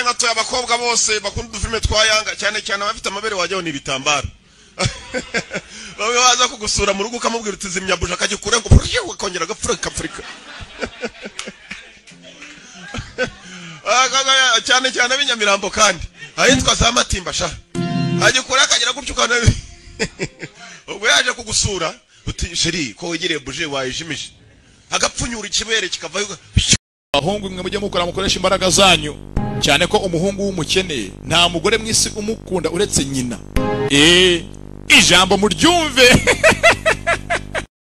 bato abakobwa bose bakunda udufilime twa yanga cyane cyane abafite amabere wajyaho ni ibitambaro bamwe baza kugusura mu rugo ukamubwira uti zimya buja akagikura ngo buryo akongera agapfura kapfurika cyane cyane ab'inyamirambo kandi ahitwa za matimba sha agikura akagira gutyo ukabona ubwo yaje kugusura uti sheri ko wegereye buje wayijimije agapfunyura ikibere kikavaho abahungu mwe mujye mukora mukoresha imbaraga zanyu cyane ko umuhungu w'umukene nta mugore mu isi umukunda uretse nyina eee ijambo muryumve